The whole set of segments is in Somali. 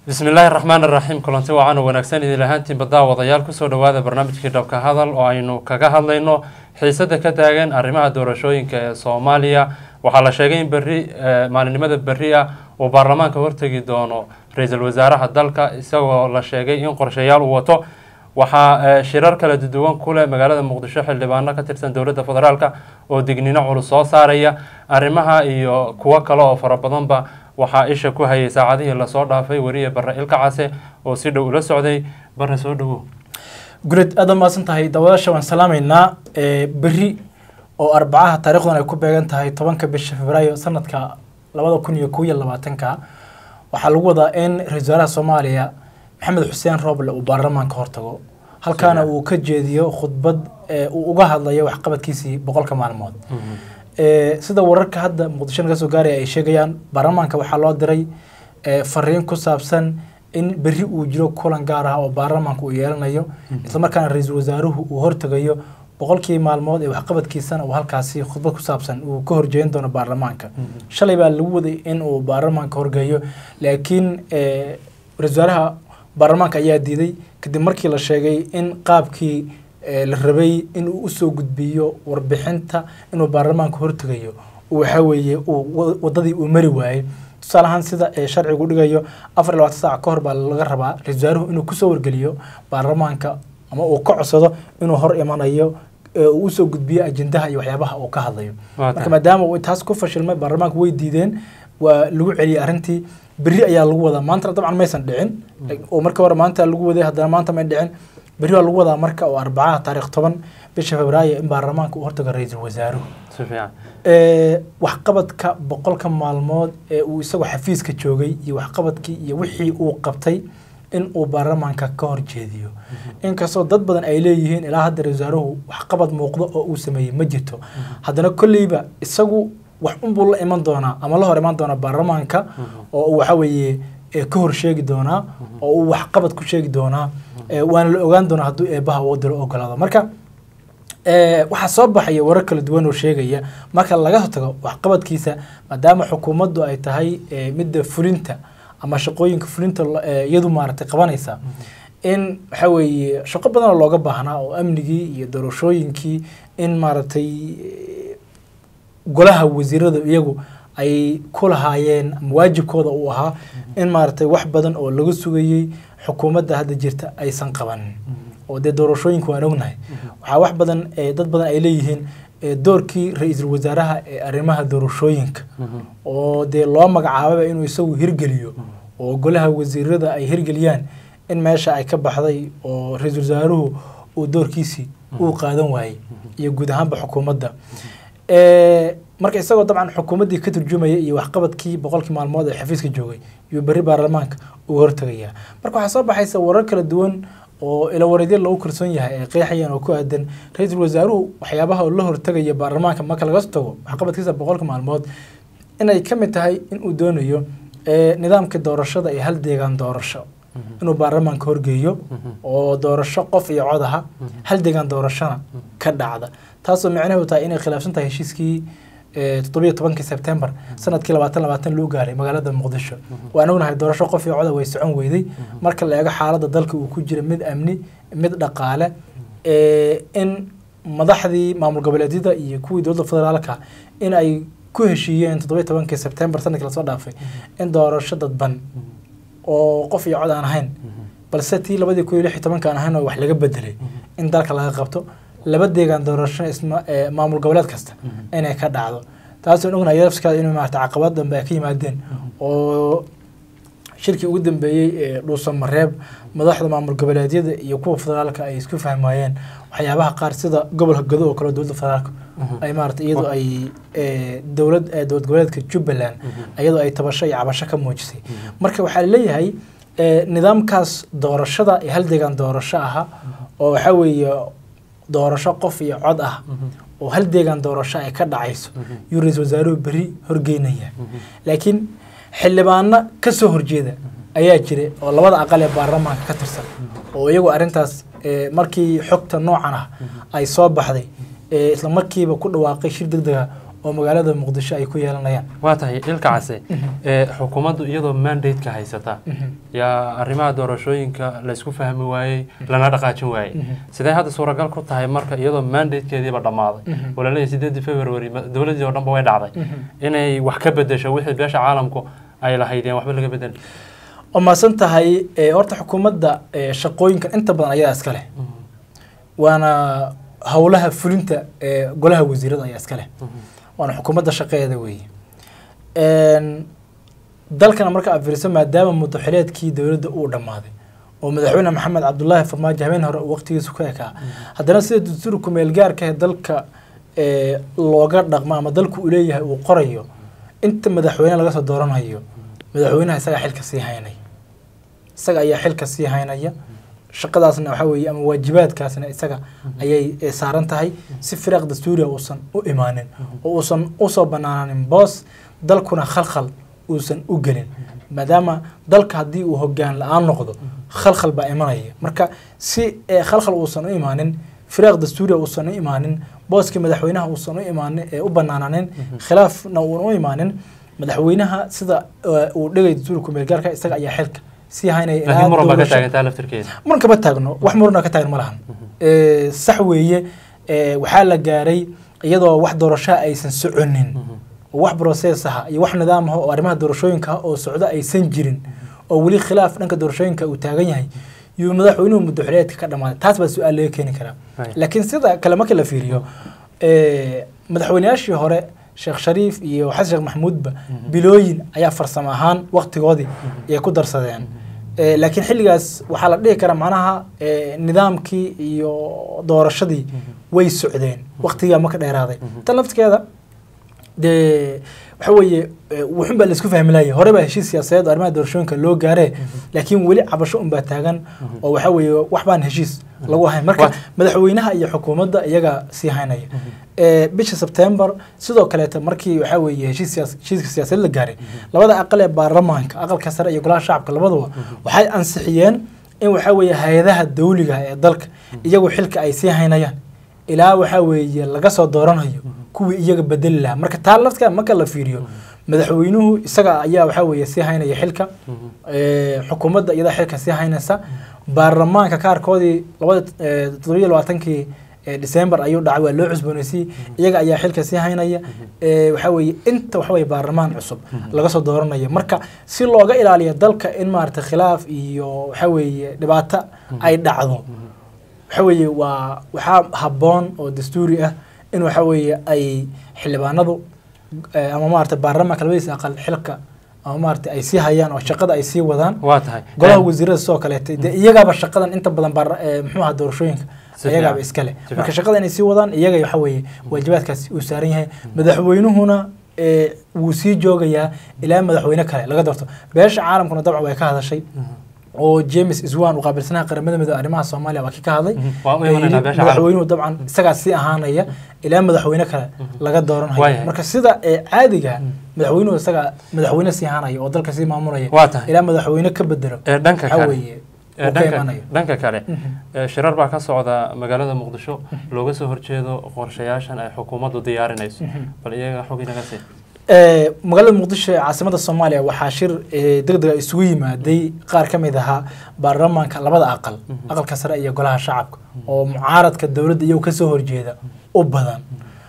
bismi illaahi raxmaan iraxiim kulanti wacan wanaagsan idin ahaantiin badaa wadayaal kusoo dhawaada barnaamijkii dhabka hadal oo aynu kaga hadlayno xiisada ka taagan arrimaha doorashooyinka ee soomaaliya waxaa la sheegay in berri maalinimada berri ah uu baarlamaanka hortegi doono ra-iisul wasaaraha dalka isagoo la sheegay in qorshayaal uu wato waxaa shirar kala duwan ku leh magaalada muqdisho xildhibaano ka tirsan dowladda federaalka oo digniino culus soo saaraya arrimaha iyo kuwo kale oo fara badanba waxaa isha ku hayay saacadihii lasoo dhaafay weriye bare ilka case oo si dhow ula socday bare soo dhawow guleed aad umaasan tahay daawadaasha waan salaamaynaa berri oo arbacaha taarikhdan ay ku beegan tahay tobanka bisha febraayo sanadka labada kun iyo kow iyo labaatanka waxaa lagu wadaa in ra-isul wasaaraha soomaaliya maxamed xuseen rooble uu baarlamaanka hortago halkaana uu ka jeediyo khudbad uu uga hadlayo waxqabadkiisii boqolka maalmood sida wararka hadda muqdisho naga soo gaaraya ay sheegayaan baarlamaanka waxaa loo diray fariin ku saabsan in berri uu jiro kulan gaar ah oo baarlamaanka uu yeelanayo islamarkaana ra-iisul wasaaruhu uu hortegayo boqolkii maalmood ee waxqabadkiisana uu halkaasi khudbad ku saabsan uu ka horjeedin doono baarlamaanka shalay baa lagu waday in uu baarlamaanka horgeeyo laakiin ra-isul wasaaraha baarlamaanka ayaa diiday kadib markii la sheegay in qaabkii la rabay in uu usoo gudbiyo warbixinta inuu baarlamaanka hortegayo waxa weeye uu wadadii uu mari waayey tusaale ahaan sida sharcigu dhigayo afar iyo labaatan saac ka hor baa laga rabaa ra-isul wasaaruhu inuu kusoo wargeliyo baarlamaanka ama uu ka codsado inuu hor imanayo uu usoo gudbiyo ajendaha iyo waxyaabaha uu ka hadlayo marka maadaama uu taas ku fashilmay baarlamaanka way diideen waa lagu celiyey arrintii berri ayaa lagu wadaa maantana dabcan maysan dhicin oo marka hore maanta lagu waday haddana maanta may dhicin berri waa lagu wadaa marka oo arbacaha taarikh toban bisha febraayo in baarlamaanka uu hortago ra-iisul wasaaruhu waxqabadka boqolka maalmood ee uu isagoo xafiiska joogay iyo waxqabadkii iyo wixii uu qabtay in uu baarlamaanka ka horjeediyo inkastoo dad badan ay leeyihiin ilaa hadda ra-isul wasaaruhu waxqabad muuqdo oo uu sameeyey ma jirto haddana kolleyba isagu wax unbuu la iman doonaa ama la hor iman doonaa baarlamaanka oo uu waxa weeye ka hor sheegi doonaa oo uu waxqabad ku sheegi doonaa waana la ogaan doonaa hadduu eebaha uu diro ogolaado marka waxaa soo baxaya warar kala duwan oo sheegaya marka laga tago waxqabadkiisa maadaama xukuumaddu ay tahay midda fulinta ama shaqooyinka fulinta iyadu maaragtay qabanaysa in waxa weeye shaqo badan oo looga baahnaa oo amnigii iyo doorashooyinkii in maaragtay golaha wasiirada iyagu ay ku lahaayeen ama waajibkooda uu ahaa in maaragtay wax badan oo laga sugayey xukuumadda hadda jirta aysan qabanin oo dee doorashooyinka waan ognahay waxaa wax badan dad badan ay leeyihiin doorkii ra-iisul wasaaraha ee arrimaha doorashooyinka oo dee loo magacaababa inuu isagu hirgeliyo oo golaha wasiirada ay hirgeliyaan in meesha ay ka baxday oo ra-iisul wasaaruhu uu doorkiisii uu qaadan waayey iyo guud ahaanba xukuumadda marka isagoo dabcan xukuumaddii ka turjumaya iyo waxqabadkii boqolkii maalmood ee xafiiska joogay yuu berri baarlamaanka uu hortegayaa marka waxaa soo baxaysa warar kala duwan oo ilawareedyo lagu kalsoon yahay ay qeexayaan oo ku aadan ra-iisul wasaaruhu waxyaabaha uu la hortegaya baarlamaanka marka laga tago waxqabadkiisa boqolka maalmood inay ka mid tahay in uu doonayo nidaamka doorashada iyo hal deegaan doorasho inuu baarlamaanka horgeeyo oo doorasho qof iyo cod aha hal deegaan doorashona ka dhacda taasoo micnaheedu tahay inay khilaafsan tahay heshiiskii toddobiyo tobankii sebtembar sanadkii labaatan labaatan loo gaaray magaalada muqdisho waan ognahay doorasho qof iyo coda way socon weyday marka la eego xaaladda dalka uu ku jira mid amni mid dhaqaale in madaxdii maamul goboleedyada iyo kuwii dowladda federaalka in ay ku heshiiyeen toddobiyo tobankii sebtembar sanadkii lasoo dhaafay in doorasho dadban oo qof iyo cod aan ahayn balse tii labadii kun iyo lix iyo tobanka aan ahayn oo wax laga bedelay in dalka laga qabto laba deegaan doorasho isma maamul goboleed kasta inay ka dhacdo taasoo ognahay lafskeeda inuu maarata caqabad dambe ay ka yimaadeen oo shirkii ugu dambeeyey ee dhuusan mareeb madaxda maamul goboleedyada iyo kuwa federaalka ay isku fahmayeen waxyaabaha qaar sida gobolka gado oo kale dowladda federaalka ay maarata iyadoo ay dowlad dowlad goboleedka jubbaland iyadoo ay tabasho iyo cabasho ka muujisay marka waxaa leeyahay nidaamkaas doorashada ee hal deegaan doorasho aha oo waxaa weeye doorasho qof iyo cod ah oo hal deegaan doorasho ay ka dhacayso yuu ra-iisul wasaaruhu berri horgeynaya laakiin xildhibaano ka soo horjeeda ayaa jira oo labada aqal ee baarlamaanka ka tirsan oo iyagu arrintaas markii xogta noocan ah ay soo baxday isla markiiba ku dhawaaqay shir deg dega oo magaalada muqdisho ay ku yeelanayaan waa tahay ilka case ee xukuumaddu iyadoo mandate-ka haysata yaa arrimaha doorashooyinka laysku fahmi waayey lana dhaqaajin waayey sidee hadda suuragal ku tahay marka iyadoo mandate-keediiba dhammaaday oo laleeyahay sideedii february ma- dowladdii oo dhanba way dhacday inay wax ka bedesho wixii beesha caalamku ay lahaydeen waxba laga bedel oo maasan tahay eh, horta xukuumadda eh, shaqooyinkan inta badan ayadaa iska leh waana howlaha fulinta ee golaha wasiirada ayaa iska leh waana xukuumadda shaqeeda weeye Een, dalkana marka aad fiiriso maadaama mudaxileedkii dowladda uu dhammaaday oo madaxweyne maxamed cabdulaahi farmaajo habeen hore uu waqtigiisu ka ekaa haddana sida dastuur kumeel gaarka ee dalka ee, looga dhaqmo ama dalku uu leeyahay uu qorayo inta madaxweyne laga soo dooranayo madaxweynaha isagaa xilka sii haynaya isaga ayaa xilka sii haynaya shaqadaasna waxaa weeye ama waajibaadkaasna isaga ayay eh, saaran tahay si firaaq dastuuriya uusan u imaanin oo uusan usoo banaanin boos dalkuna khalkhal uusan u gelin maadaama dalka haddii uu hogaan la-aan noqdo khalkhal baa imanaya marka si eh, khalkhal uusan u imaanin firaaq dastuuriya uusan u imaanin booskii madaxweynaha uusan u imaanin ee u banaananin khilaafna uusan u imaanin madaxweynaha sida eh, uu dhigay dastuurka kumeelgaarka isaga ayaa xilka sii haynaya ilaa laakiin muran baa ka doorasho- taagantaa laftirkeeda muran kama taagno wax murana ka taagan ma lahan Eh, sax weeye eh, waxaa la gaaray iyadoo wax doorashaha aysan soconin oo wax process aha iyo wax nidaam ah oo arrimaha doorashooyinka ah oo socdo aysan jirin oo weli khilaaf dhanka doorashooyinka uu taagan yahay yuu madaxweynuhu muddaxileedka ka dhammaaday taas baa su-aal laga keeni karaa Right. laakiin sida kale marka la fiiriyo eh, madaxweynayaashii hore sheekh shariif iyo xasan sheekh maxamuudba bilooyin ayaa farsamo ahaan waqtigoodii ay ku darsadeen Eh, laakiin xilligaas waxaa la dhihi karaa macnaha eh, nidaamkii iyo doorashadii way socdeen waqtigaa ma ka dheeraaday tan laftigeeda dee waxa weeye eh, wuxun baa laisku fahmi laayay hore baa heshiis siyaasadeed oo arrimaha doorashooyinka loo gaaree laakiin weli cabasho unbaa taagan oo waxa weeye wax baan heshiis lagu hayn marka Wa- madaxweynaha iyo xukuumadda iyaga sii haynaya Eh, bisha sebtembar sidoo kaleeta markii waxa weeye heshiis siyaas- heshiiska siyaasadeed la gaaray labada aqal ee baarlamaanka aqalka sare iyo golaha shacabka labaduba waxay ansixiyeen in waxa weeye hay-adaha dawliga ee dalka iyagu xilka ay sii haynayaan ilaa waxa weeye laga soo dooranayo kuwii iyaga bedeli lahaa marka taa laftka marka la fiiriyo madaxweynuhu isaga ayaa waxa weeye sii haynaya xilka Eh, xukuumadda iyadaa xilka sii haynaysa baarlamaanka kaarkoodii labada eh, toddobiyo labaatankii eh, December ayuu dhacay waa loo cusboonaysiiyey iyaga ayaa xilka sii haynaya Eh, waxa weeye inta waxa weeye baarlamaan cusub laga soo dooranayo marka si looga ilaaliyo dalka in maaragtay khilaaf iyo waxa weeye dhibaato ay dhacdo waxa weeye waa waxaa habboon oo dastuuri ah in waxa weeye ay xildhibaanadu eh, ama maaragtay baarlamaanka labadiisa aqal xilka ama maaragtay ay sii hayaan oo shaqada ay sii wadaan waa tahay golaha wasiirada sidoo kaleete dee iyagaaba shaqadan inta badan baar- eh, muxuu ahaa doorashooyinka Si iyagaaba fiican. iskale Si marka fiican. shaqada inay sii wadaan iyaga waxa weeye waajibaadkaasi uu saaran yahay madaxweynuhuna eh, wuu sii joogayaa ilaa madaxweyne kale laga doorto beesha caalamkuna dabcan way ka hadashay oo james iswan uu qaabilsanaha qaramada midoobe arrimaha soomaaliya waa kii ka hadlay Mhm. Waa u Ee, imanaynaa yidhi beesha madaxweynuhu dabcan isagaa sii ahaanaya ilaa madaxweyne kale laga dooranhayo Waayahay. marka sida ee caadiga madaxweynuhu isagaa madaxweyne sii ahaanaya oo dalka sii maamulaya waa tahay ilaa madaxweyne ka bedelo ee dhanka waxa kale weeye ee uu ka dhanka imanayo dhanka kale Mhm. ee shirar baa ka socda magaalada muqdisho looga soo horjeedo qorshayaashan ay xukuumaddu diyaarinayso bal iyaga xog inaga sii Ee, magaalada muqdisho ee caasimada soomaaliya waxaa shir ee, degdeg ah isugu yimaaday qaar ka mid ahaa baarlamaanka labada aqal aqalka sare iyo golaha shacabka oo mucaaradka dowladda iyagu kasoo horjeeda u badan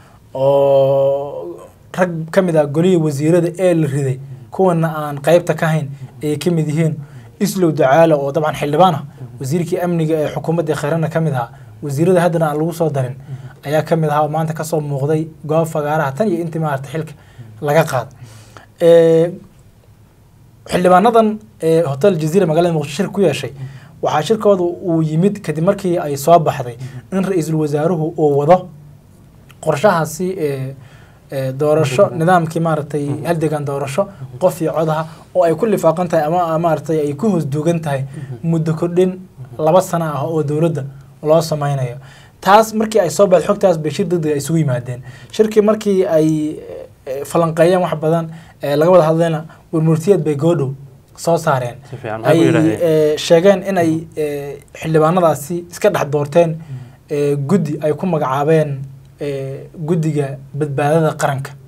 oo rag ka mid ah golihii wasiirada ee la riday kuwana aan qeybta ka hayn ay ka mid yihiin islow ducaale oo dabcan xildhibaan ah wasiirkii amniga ee xukuumadda khayrana ka mid ahaa wasiirada haddana aan lagu soo darin ayaa ka mid ahaa oo maanta kasoo muuqday goob fagaaraha tan iyo intii maarata xilka laga qaad Ee, xildhibaanadan ee hotel jazeera magaalada muqdisho shir ku yeeshay waxaa shirkooda uu yimid kadib markii ay soo baxday in ra-iisul wasaaruhu uu wado qorshahaasi ee ee doorasho nidaamkii maaragtay haldegan doorasho qof iyo codaha oo ay ku lifaaqan tahay ama maaragtay ay ku hoos duugan tahay muddo kordhin laba sano ah oo dowladda loo sameynayo taas markii ay soo baxday xogtaas bay shir degdeg ay isugu yimaadeen shirkii markii ay eh, falanqeeyeen wax badan ee laga wada hadlayna warmurtiyeed bay goodhow soo saareen si fiican maxay ay ku yidhahdeen eh, sheegeen in ay eh, xildhibaanadaasi iska dhex doorteen eh, guddi ay ku magacaabeen eh, guddiga badbaadada qaranka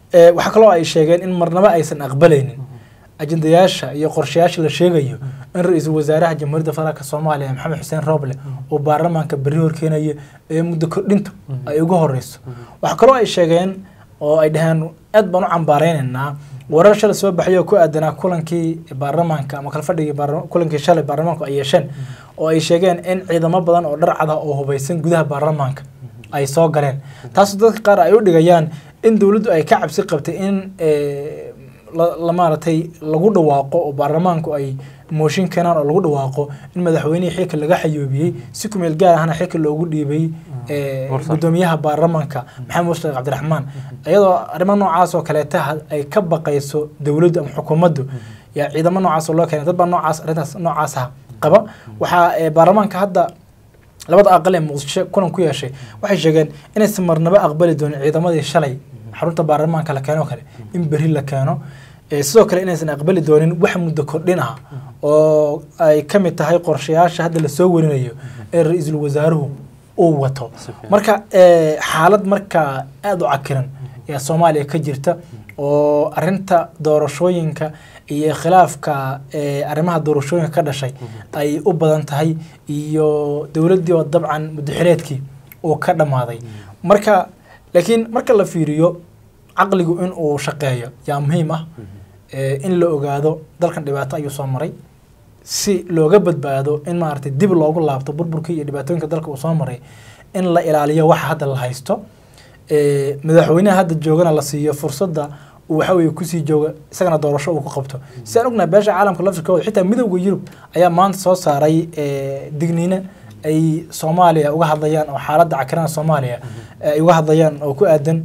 Eh, waxaa kaloo ay sheegeen in marnaba aysan aqbalaynin ajendayaasha iyo qorshayaasha la sheegayo in ra-iisul wasaaraha jamhuuriyadda federaalk soomaaliya maxamed xuseen rooble uu baarlamaanka berri horkeenayo ee muddo kordhintu ay ugu horeyso waxaa kaloo ay sheegeen oo ay dhaheen aad baan u cambaareynayna warar shalay soo baxay oo ku aadanaa kulankii baarlamaanka ama kala fadhigii baarla- kulankii shalay baarlamaanku ay yeesheen oo ay sheegeen in ciidamo badan oo dhar cad ah oo hubeysan gudaha baarlamaanka ay soo galeen taasoo dadka qaar ay u dhigayaan in dowladdu ay ka cabsi qabtay in eh, la la maaragtay lagu dhawaaqo oo baarlamaanku ay mooshin keenaan oo lagu dhawaaqo in madaxweynihii xilka laga xayoobiyey si kumeel gaar ahna xilka loogu dhiibay eh, Mursal. gudoomiyaha baarlamaanka maxamed mushtaaq cabdiraxmaan iyadoo arrimo noocaas oo kaleeta ha- ay ka baqayso dowladdu ama xukuumaddu yaa ciidamo noocaas oo loo keenay dad baa noocaas arrintaas noocaas ah qaba waxaa eh, baarlamaanka hadda labada aqal ee muqdisho kulan ku yeeshay waxay sheegeen inaysan marnaba aqbali doonin ciidamadii shalay xarunta baarlamaanka la keeno kale in berri la keeno Eh, sidoo kale inaysan aqbali doonin wax muddo kordhin ah oo ay ka mid tahay qorshayaasha hadda lasoo warinayo ee ra-iisul wasaaruhu uu wato Si fiican. marka eh, xaalad markaa aada u cakiran ayaa soomaaliya ka jirta oo arinta doorashooyinka iyo khilaafka eh, arrimaha doorashooyinka ka dhashay ay u badan tahay iyo dowladdii oo dabcan muddaxileedkii uu ka dhammaaday marka laakiin marka la fiiriyo caqligu in uu shaqeeyo yaa muhiim ah eh, in la ogaado dalkan dhibaato ayuu soo maray si looga badbaado in maaragtay dib loogu laabto burburkii iyo dhibaatooyinka dalka uu soo maray in la ilaaliyo waxa hadda la haysto Eh, madaxweynaha hadda joogana la siiyo fursadda uu waxa weeye kusii jooga isagana doorasho uu ku qabto si aan ognahay beesha caalamka laftirkooda xitaa midowda yurub ayaa maanta soo saaray eh, digniine ay soomaaliya uga hadlayaan oo xaaladda cakirana soomaaliya eh, ay uga hadlayaan oo ku aadan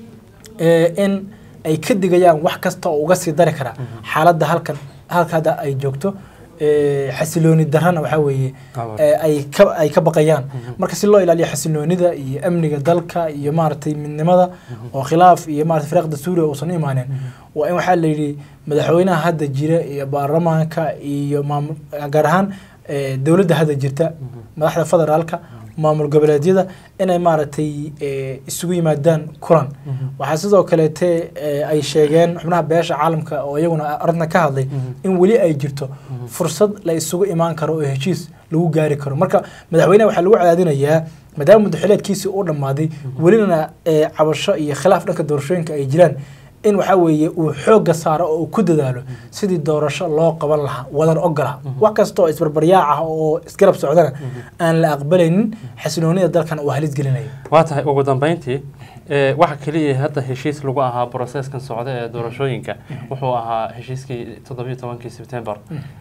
eh, in ay ka digayaan wax kasta oo uga sii dari kara xaaladda halkan halka hadda ay joogto eh, xasilooni darrana waxaa weeye Abaar. eh, ay ka ay ka baqayaan marka si loo ilaaliyo xasiloonida iyo amniga dalka iyo maaragtay midnimada oo khilaaf iyo maaragtay firaaqda suuriya uusan u imaanin waa in waxaa la yidhi madaxweynaha hadda jira iyo baarlamaanka iyo maamul gaar ahaan eh, dowladda hadda jirta madaxda federaalka maamul goboleedyada inay maaragtay eh, isugu yimaadaan kulan waxaa sidoo kaleete eh, ay sheegeen xubnaha beesha caalamka oo iyaguna arrintan ka hadlay in weli ay jirto fursad la isugu imaan karo oo heshiis lagu gaari karo marka madaxweynaha waxaa lagu cadaadinayaa maadaama muddaxileedkiisii uu dhammaaday welina eh, cabasho iyo khilaaf dhanka doorashooyinka ay jiraan in waxaa weeye uu xoogga saaro oo uu ku dadaalo sidii doorasho loo qaban lahaa wadan ogola wax kasta oo isbarbaryaac ah oo isgarab socdana aan la aqbalaynin xasiloonida dalkan uu halis gelinaya waa tahay ugu dambeyntii eh, waxa keliya hadda heshiis lagu ahaa broseeskan socda ee doorashooyinka wuxuu ahaa heshiiskii toddobiyo tobankii sebtembar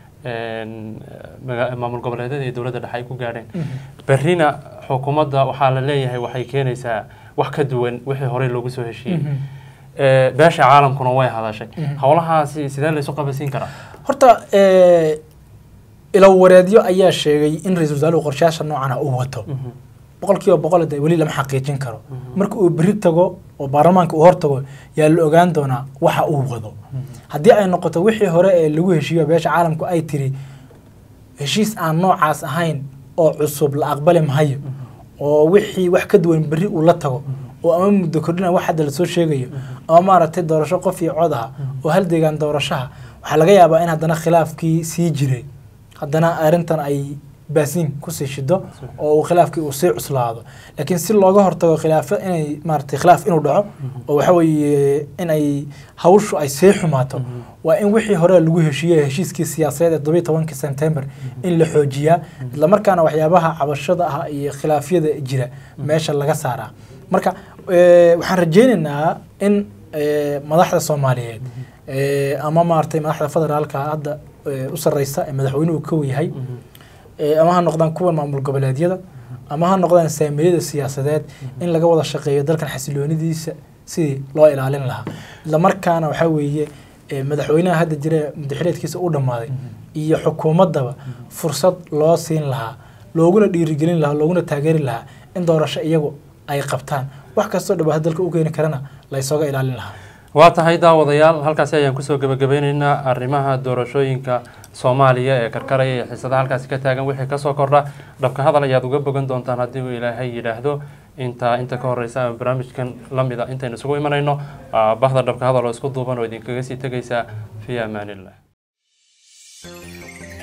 een, maga- maamul goboleedyada iyo dowladda dhexe ay ku gaadheen berrina xukuumadda waxaa la leeyahay waxay keenaysaa wax ka duwan wixii horey loogu soo heshiiyey Eh, beesha caalamkuna way hadashay howlahaasi sidee laysu qabasiin karaa horta eh, ilawareedyo ayaa sheegay in ra-iisul wasaaruhu qorshayaasha noocana uu wato boqol kiiba boqol de weli lama xaqiijin karo marka uu beri tago oo baarlamaanka uu hor tago yaa la ogaan doonaa waxa uu wado haddii ay noqoto wixii hore ee lagu heshiiyo beesha caalamku ay tiri heshiis aan noocaas ahayn oo cusub la aqbali mahayo oo wixii wax ka duwan berri uu la tago oo ama muddo kordhina wax hadda lasoo sheegayo ama maaragtay doorasho qof iyo cod ah oo hal deegaan doorashaha waxaa laga yaabaa in haddana khilaafkii sii jiray haddana arrintan ay baasiin kusii shido oo uu khilaafkii uu sii cuslaado laakiin si looga hortago khilaafo inay maaragtay khilaaf inuu dhaco oo waxa weeye in ay hawshu ay sii xumaato waa in wixii hore lagu heshiiyey heshiiskii siyaasadeed ee todobiyo tobankii September in la xoojiyaa isla markaana waxyaabaha cabashada ah iyo khilaafyada jira meesha laga saaraa marka eh, waxaan rajaynaynaa in eh, madaxda Soomaaliyeed eh, ama maaragtay madaxda federaalka hadda eh, u sarreysa ee madaxweynuhu ka yahay eh, ama ha noqdaan kuwan maamul goboleedyada ama ha noqdaan saamiyada siyaasadeed in laga wada shaqeeyo dalkan xasiloonidiisa sidii loo ilaalin lahaa isla markaana waxaa weeye eh, madaxweynaha hadda jira ee muddaxileedkiisa u dhammaaday iyo xukuumaddaba fursad loo siin lahaa looguna dhiirigelin lahaa looguna taageeri lahaa in doorasho iyagu ay qabtaan wax kastoo dhibaato dalka u keeni karana la ysooga ilaalin lahaa waa tahay daawadayaal halkaasi ayaan kusoo gebagabeyneynaa arrimaha doorashooyinka soomaaliya ee karkaraya ee xiisadaha halkaasi ka taagan wixii kasoo kordha dhabka hadal ayaad uga bogan doontaan haddii uu ilaahay yidhaahdo intaa inta ka horeysa ama barnaamijkan lamida intaynu isugu imanayno waa bahda dhabka hadal oo isku duuban oo idinkaga sii tegaysa fi amaanillah